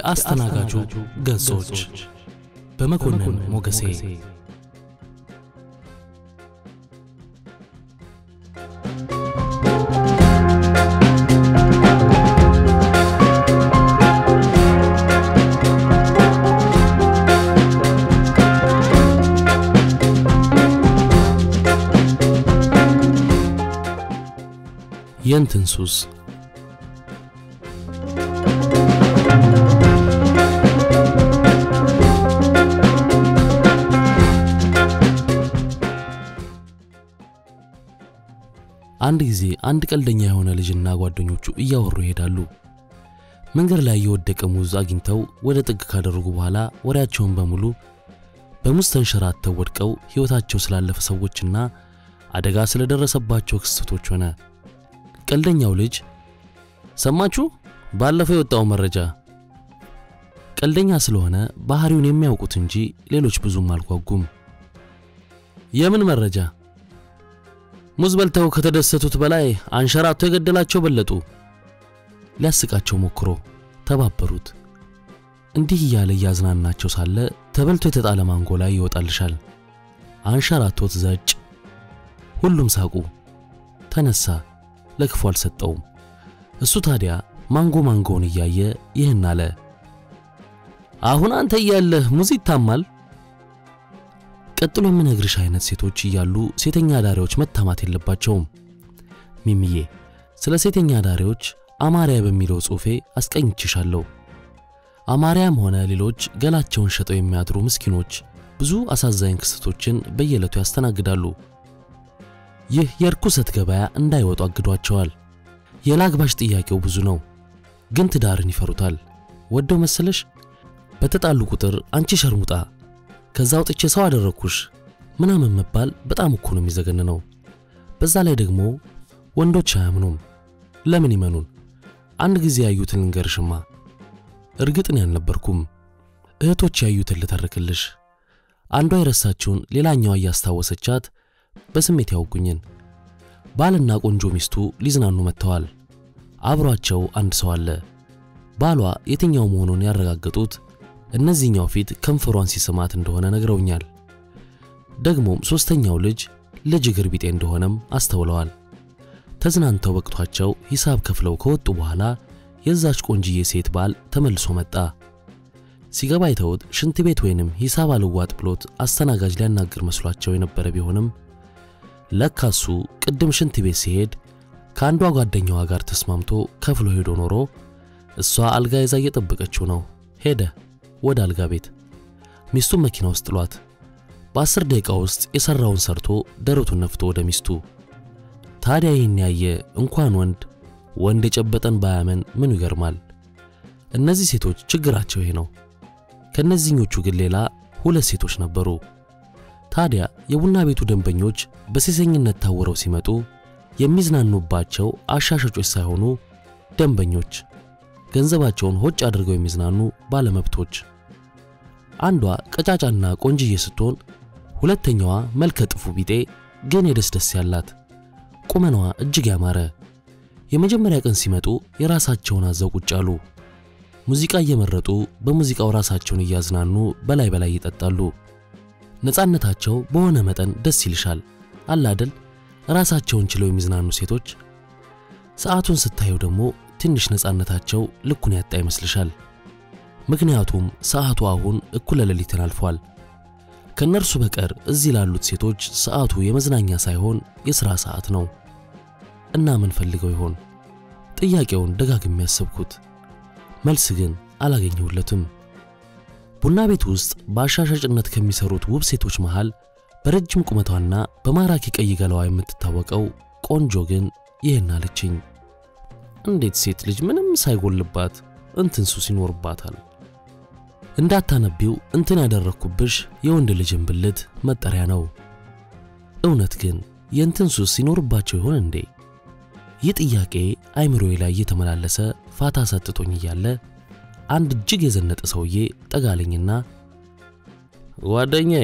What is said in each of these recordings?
የአስተናጋጁ ገጾች በመኮንን ሞገሴ የእንትን ሱስ አንድ ጊዜ አንድ ቀልደኛ የሆነ ልጅና ጓደኞቹ እያወሩ ይሄዳሉ። መንገድ ላይ የወደቀ ሙዝ አግኝተው ወደ ጥግ ካደረጉ በኋላ ወሬያቸውን በሙሉ በሙዝ ተንሸራተው ወድቀው ሕይወታቸው ስላለፈ ሰዎችና አደጋ ስለደረሰባቸው ክስተቶች ሆነ። ቀልደኛው ልጅ ሰማችሁ፣ ባለፈው የወጣው መረጃ። ቀልደኛ ስለሆነ ባህሪውን የሚያውቁት እንጂ ሌሎች ብዙም አልጓጉም። የምን መረጃ? ሙዝ በልተው ከተደሰቱት በላይ አንሸራቶ የገደላቸው በለጡ። ሊያስቃቸው ሞክሮ ተባበሩት። እንዲህ እያለ እያዝናናቸው ሳለ ተበልቶ የተጣለ ማንጎ ላይ ይወጣልሻል። አንሸራቶት ዘጭ። ሁሉም ሳቁ። ተነሳ። ለክፉ አልሰጠውም። እሱ ታዲያ ማንጎ ማንጎውን እያየ ይህን አለ። አሁን አንተ እያለህ ሙዝ ይታማል። ቀጥሎ የምነግርሽ አይነት ሴቶች እያሉ ሴተኛ አዳሪዎች መታማት የለባቸውም። ሚሚዬ ስለ ሴተኛ አዳሪዎች አማርያ በሚለው ጽሑፌ አስቀኝችሻለሁ። አማርያም ሆነ ሌሎች ገላቸውን ሸጠው የሚያድሩ ምስኪኖች ብዙ አሳዛኝ ክስተቶችን በየዕለቱ ያስተናግዳሉ። ይህ የርኩሰት ገበያ እንዳይወጡ አግዷቸዋል። የላግባሽ ጥያቄው ብዙ ነው፣ ግን ትዳርን ይፈሩታል። ወደው መሰለሽ በተጣሉ ቁጥር አንቺ ሸርሙጣ ከዛ አውጥቼ ሰው አደረግኩሽ ምናምን መባል በጣም እኮ ነው የሚዘገንነው። በዛ ላይ ደግሞ ወንዶች አያምኑም። ለምን ይመኑን? አንድ ጊዜ ያዩትን ልንገርሽማ። እርግጥን ያልነበርኩም እህቶች ያዩትን ልተርክልሽ። አንዷ የረሳችውን ሌላኛዋ እያስታወሰቻት በስሜት ያውጉኝን ባልና ቆንጆ ሚስቱ ሊዝናኑ መጥተዋል። አብሯቸው አንድ ሰው አለ። ባሏ የትኛው መሆኑን ያረጋገጡት እነዚህኛው ፊት ከንፈሯን ሲስማት እንደሆነ ነግረውኛል። ደግሞም ሦስተኛው ልጅ ልጅ እግር ቢጤ እንደሆነም አስተውለዋል። ተዝናንተው በቅቷቸው ሂሳብ ከፍለው ከወጡ በኋላ የዛች ቆንጅዬ ሴት ባል ተመልሶ መጣ። ሲገባ አይተውት ሽንት ቤት ወይንም ሂሳብ አልዋጥ ብሎት አስተናጋጅ ሊያናግር መስሏቸው የነበረ ቢሆንም ለካሱ ቅድም ሽንት ቤት ሲሄድ ከአንዷ ጓደኛዋ ጋር ተስማምቶ ከፍሎ ሄዶ ኖሮ እሷ አልጋ ይዛ እየጠበቀችው ነው። ሄደ ወደ አልጋ ቤት። ሚስቱን መኪና ውስጥ ጥሏት በአስር ደቂቃ ውስጥ የሠራውን ሰርቶ ደረቱን ነፍቶ ወደ ሚስቱ። ታዲያ ይህን ያየ እንኳን ወንድ ወንድ የጨበጠን ባያመን ምኑ ይገርማል? እነዚህ ሴቶች ችግራቸው ይሄ ነው። ከእነዚህኞቹ ግን ሌላ ሁለት ሴቶች ነበሩ። ታዲያ የቡና ቤቱ ደንበኞች በሴሰኝነት ታውረው ሲመጡ የሚዝናኑባቸው አሻሻጮች ሳይሆኑ ደንበኞች፣ ገንዘባቸውን ሆጭ አድርገው የሚዝናኑ ባለመብቶች። አንዷ ቀጫጫና ቆንጅዬ ስትሆን፣ ሁለተኛዋ መልከ ጥፉ ቢጤ ግን የደስደስ ያላት ቁመናዋ እጅግ ያማረ። የመጀመሪያ ቀን ሲመጡ የራሳቸውን አዘው ቁጭ አሉ። ሙዚቃ እየመረጡ በሙዚቃው ራሳቸውን እያዝናኑ በላይ በላይ ይጠጣሉ። ነፃነታቸው በሆነ መጠን ደስ ይልሻል አላደል ራሳቸውን ችለው የሚዝናኑ ሴቶች። ሰዓቱን ስታየው ደግሞ ትንሽ ነፃነታቸው ልኩን ያጣ ይመስልሻል። ምክንያቱም ሰዓቱ አሁን እኩለ ሌሊትን አልፏል። ከእነርሱ በቀር እዚህ ላሉት ሴቶች ሰዓቱ የመዝናኛ ሳይሆን የሥራ ሰዓት ነው። እና ምን ፈልገው ይሆን? ጥያቄውን ደጋግሜ ያሰብኩት፣ መልስ ግን አላገኘሁለትም። ቡና ቤት ውስጥ በአሻሻጭነት ከሚሰሩት ውብ ሴቶች መሃል በረጅም ቁመቷና በማራኪ ቀይ ገላዋ የምትታወቀው ቆንጆ ግን ይህን አለችኝ። እንዴት ሴት ልጅ ምንም ሳይጎልባት እንትን ሱስ ይኖርባታል? እንዳታነቢው እንትን ያደረግኩብሽ የወንድ ልጅን ብልት መጠሪያ ነው። እውነት ግን የእንትን ሱስ ይኖርባቸው ይሆን እንዴ? ይህ ጥያቄ አይምሮዬ ላይ እየተመላለሰ ፋታ ሰጥቶኝ እያለ አንድ እጅግ የዘነጠ ሰውዬ ጠጋለኝና ጓደኛዬ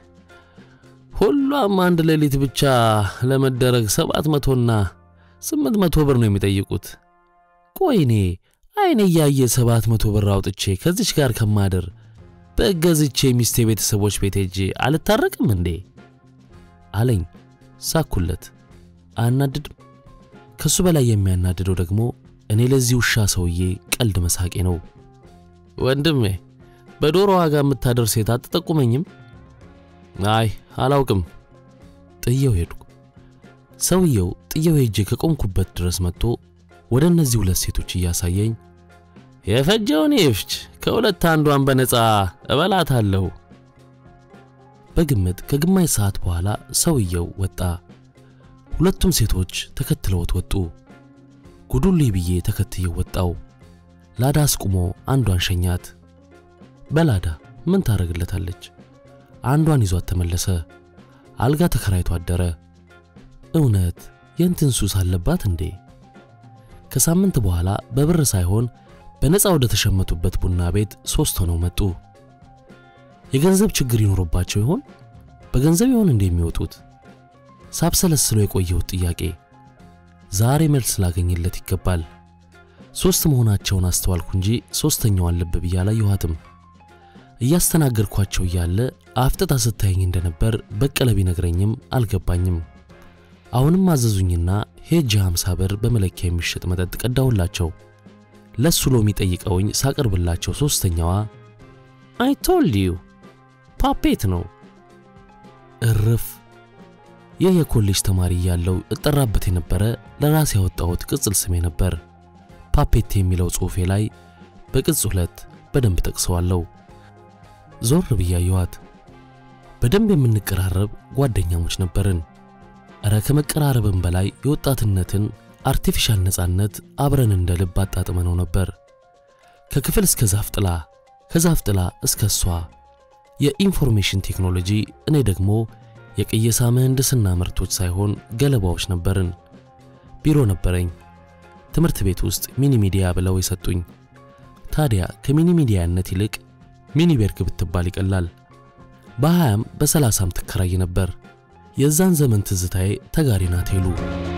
ሁሏም አንድ ሌሊት ብቻ ለመደረግ ሰባት መቶና ስምንት መቶ ብር ነው የሚጠይቁት። ቆይ እኔ አይኔ እያየ ሰባት መቶ ብር አውጥቼ ከዚች ጋር ከማድር በገዝቼ ሚስቴ ቤተሰቦች ቤት ሄጄ አልታረቅም እንዴ አለኝ። ሳኩለት። አያናድድም? ከሱ በላይ የሚያናድደው ደግሞ እኔ ለዚህ ውሻ ሰውዬ ቀልድ መሳቄ ነው። ወንድሜ በዶሮ ዋጋ የምታደር ሴት አትጠቁመኝም? አይ አላውቅም። ጥየው ሄድኩ። ሰውየው ጥየው ሄጄ ከቆምኩበት ድረስ መጥቶ ወደ እነዚህ ሁለት ሴቶች እያሳየኝ የፈጀውን ይፍች ከሁለት አንዷን በነፃ እበላታለሁ። በግምት ከግማሽ ሰዓት በኋላ ሰውየው ወጣ። ሁለቱም ሴቶች ተከትለውት ወጡ። ጉዱልይ ብዬ ተከትየው ወጣው። ላዳ አስቁሞ አንዷን ሸኛት። በላዳ ምን ታደርግለታለች? አንዷን ይዟት ተመለሰ። አልጋ ተከራይቶ አደረ። እውነት የእንትን ሱስ አለባት እንዴ? ከሳምንት በኋላ በብር ሳይሆን በነፃ ወደ ተሸመቱበት ቡና ቤት ሦስት ሆነው መጡ። የገንዘብ ችግር ይኖርባቸው ይሆን? በገንዘብ ይሆን እንዴ የሚወጡት? ሳብሰለስሎ የቆየሁት ጥያቄ ዛሬ መልስ ላገኝለት ይገባል። ሦስት መሆናቸውን አስተዋልኩ እንጂ ሦስተኛዋን ልብ ብዬ አላየኋትም። እያስተናገድኳቸው እያለ አፍጥጣ ስታየኝ እንደነበር በቀለ ቢነግረኝም አልገባኝም። አሁንም አዘዙኝና ሄጄ ሃምሳ ብር በመለኪያ የሚሸጥ መጠጥ ቀዳሁላቸው። ለሱ ሎሚ ጠይቀውኝ ሳቀርብላቸው ሦስተኛዋ አይ ቶልድ ዩ ፓፔት ነው። እርፍ! ይህ የኮሌጅ ተማሪ እያለው እጠራበት የነበረ ለራሴ ያወጣሁት ቅጽል ስሜ ነበር። ፓፔት የሚለው ጽሑፌ ላይ በቅጽ ሁለት በደንብ ጠቅሰዋለሁ። ዞር ብያየዋት። በደንብ የምንቀራረብ ጓደኛሞች ነበርን። እረ ከመቀራረብም በላይ የወጣትነትን አርቲፊሻል ነፃነት አብረን እንደ ልብ አጣጥመነው ነበር። ከክፍል እስከ ዛፍ ጥላ፣ ከዛፍ ጥላ እስከ እሷ የኢንፎርሜሽን ቴክኖሎጂ፣ እኔ ደግሞ የቅየሳ ምህንድስና ምርቶች ሳይሆን ገለባዎች ነበርን። ቢሮ ነበረኝ። ትምህርት ቤት ውስጥ ሚኒ ሚዲያ ብለው የሰጡኝ። ታዲያ ከሚኒ ሚዲያነት ይልቅ ሚኒ ቤርግ ብትባል ይቀላል። በሀያም በሰላሳም ትከራይ ነበር። የዛን ዘመን ትዝታዬ ተጋሪ ናት ሄሉ።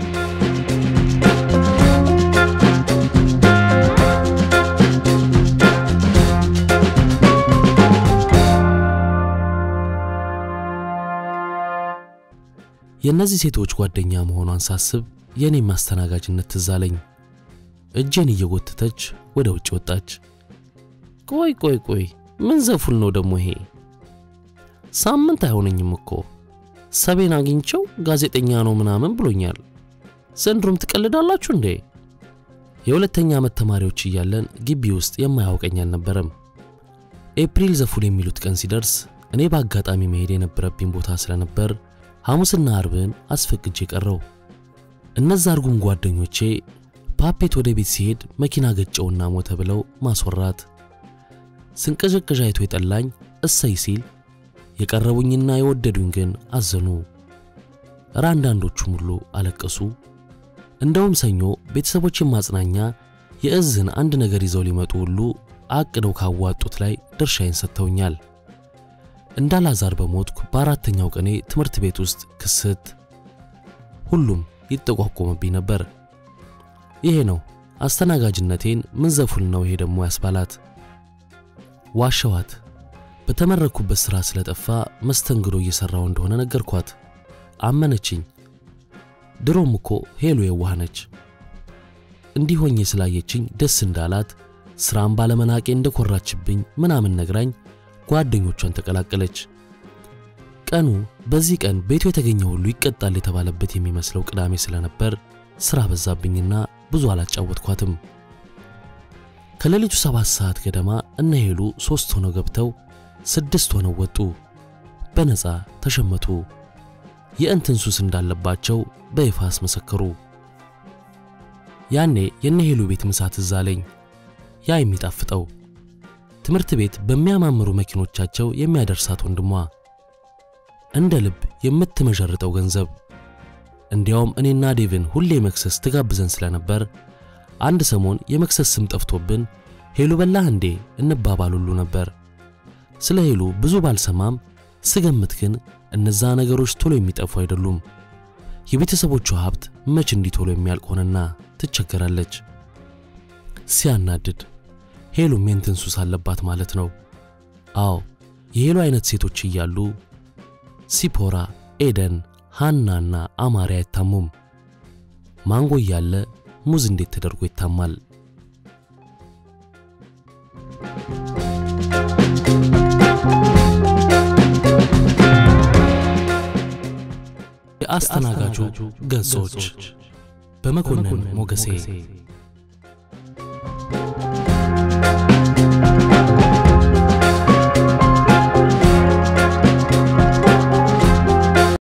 የእነዚህ ሴቶች ጓደኛ መሆኗን ሳስብ የእኔ ማስተናጋጅነት ትዝ አለኝ። እጄን እየጎተተች ወደ ውጭ ወጣች። ቆይ ቆይ ቆይ ምን ዘፉል ነው ደግሞ ይሄ? ሳምንት አይሆነኝም እኮ ሰቤን አግኝቸው ጋዜጠኛ ነው ምናምን ብሎኛል። ዘንድሮም ትቀልዳላችሁ እንዴ? የሁለተኛ ዓመት ተማሪዎች እያለን ግቢ ውስጥ የማያውቀኝ አልነበረም። ኤፕሪል ዘፉል የሚሉት ቀን ሲደርስ እኔ በአጋጣሚ መሄድ የነበረብኝ ቦታ ስለነበር ሐሙስና አርብን አስፈቅጄ ቀረው። እነዛ እርጉም ጓደኞቼ ፓፔት ወደ ቤት ሲሄድ መኪና ገጨውና ሞተ ብለው ማስወራት፣ ስንቀዠቀዥ አይቶ የጠላኝ እሰይ ሲል የቀረቡኝና የወደዱኝ ግን አዘኑ። እረ አንዳንዶቹም ሁሉ አለቀሱ። እንደውም ሰኞ ቤተሰቦችን ማጽናኛ የእዝን አንድ ነገር ይዘው ሊመጡ ሁሉ አቅደው ካዋጡት ላይ ድርሻዬን ሰጥተውኛል። እንዳላዛር በሞትኩ በአራተኛው ቀኔ ትምህርት ቤት ውስጥ ክስት፣ ሁሉም ይጠቋቆምብኝ ነበር። ይሄ ነው አስተናጋጅነቴን ምን ዘፉል ነው ይሄ ደግሞ ያስባላት። ዋሸዋት። በተመረኩበት ሥራ ስለጠፋ መስተንግዶ እየሠራው እንደሆነ ነገርኳት። አመነችኝ። ድሮም እኮ ሄሉ የዋህ ነች። እንዲህ ሆኜ ስላየችኝ ደስ እንዳላት ሥራም ባለመናቄ እንደኮራችብኝ ምናምን ነግራኝ ጓደኞቿን ተቀላቀለች። ቀኑ በዚህ ቀን ቤቱ የተገኘ ሁሉ ይቀጣል የተባለበት የሚመስለው ቅዳሜ ስለነበር ሥራ በዛብኝና ብዙ አላጫወትኳትም። ከሌሊቱ ሰባት ሰዓት ገደማ እነ ሄሉ ሦስት ሆነው ገብተው ስድስት ሆነው ወጡ። በነፃ ተሸመቱ። የእንትን ሱስ እንዳለባቸው በይፋ አስመሰከሩ። ያኔ የነ ሄሉ ቤት ምሳ ትዝ አለኝ። ያ የሚጣፍጠው ትምህርት ቤት በሚያማምሩ መኪኖቻቸው የሚያደርሳት ወንድሟ፣ እንደ ልብ የምትመዠርጠው ገንዘብ። እንዲያውም እኔና ዴቭን ሁሌ መክሰስ ትጋብዘን ስለነበር አንድ ሰሞን የመክሰስ ስም ጠፍቶብን ሄሉ በላህ እንዴ እንባባል ሁሉ ነበር። ስለ ሄሉ ብዙ ባልሰማም ስገምት ግን እነዛ ነገሮች ቶሎ የሚጠፉ አይደሉም። የቤተሰቦቿ ሀብት መች እንዲህ ቶሎ የሚያልቅ ሆነና ትቸገራለች። ሲያናድድ ሄሉም የእንትን ሱስ አለባት ማለት ነው። አዎ የሄሉ አይነት ሴቶች እያሉ ሲፖራ፣ ኤደን፣ ሃናና አማሪ አይታሙም። ማንጎ እያለ ሙዝ እንዴት ተደርጎ ይታማል? የአስተናጋጁ ገጾች በመኮንን ሞገሴ